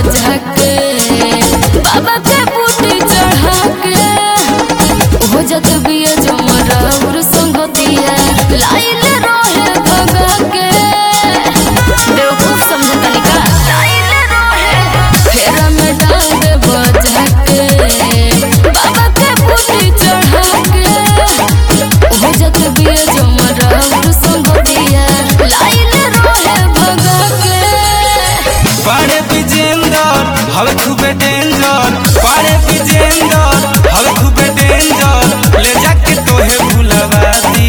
बजा के बाबा के बूटी चढ़ा के हो जात बिया जमरा और संगतिया लाइल रहे भगा के बेवकूफ समझ तनिका लाइल रहे फेरा में डाल दे बजा के बाबा के बूटी चढ़ा के हो जात बिया जमरा और संगतिया लाइल रहे भगा के पाड़े विजेंदर हवे खूबे डेंजर पाड़े विजेंदर हवे खूबे डेंजर ले जाके तोहे भुलवा दी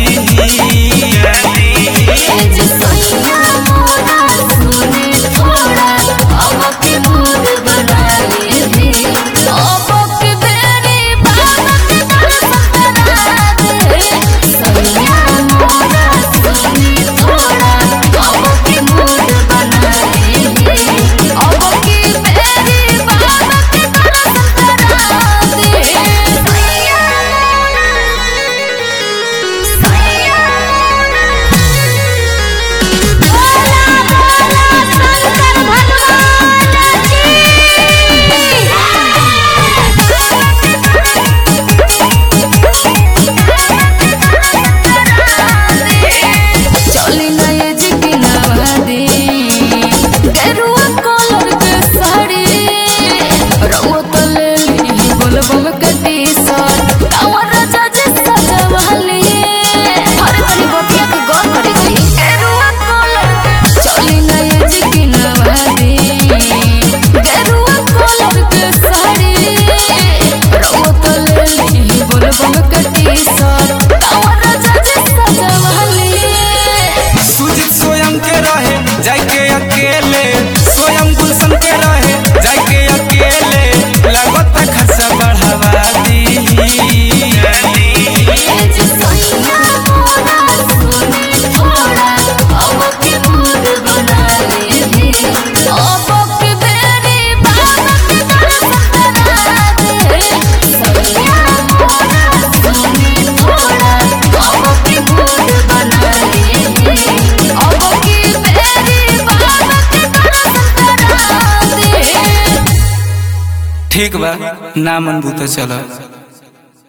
चली ना ये जिकी नवादी गेरुआ कलर के साड़ी रंगो तले ली बोलबम के टी-शर्ट कांवर राजा जी सजवाली हर तनी बतिया के गौर करे जी गेरुआ कलर चली ना ये जिकी नवादी गेरुआ कलर के साड़ी रंगो तले ली बोलबम के टी-शर्ट कांवर राजा जी सजवाली सुजित स्वयं के रहे जाके अकेले स्वयं गुलशन के रहे जाके अकेले लगत खर्चा बढ़ावा दी ठीक बा ना मन बूते चलो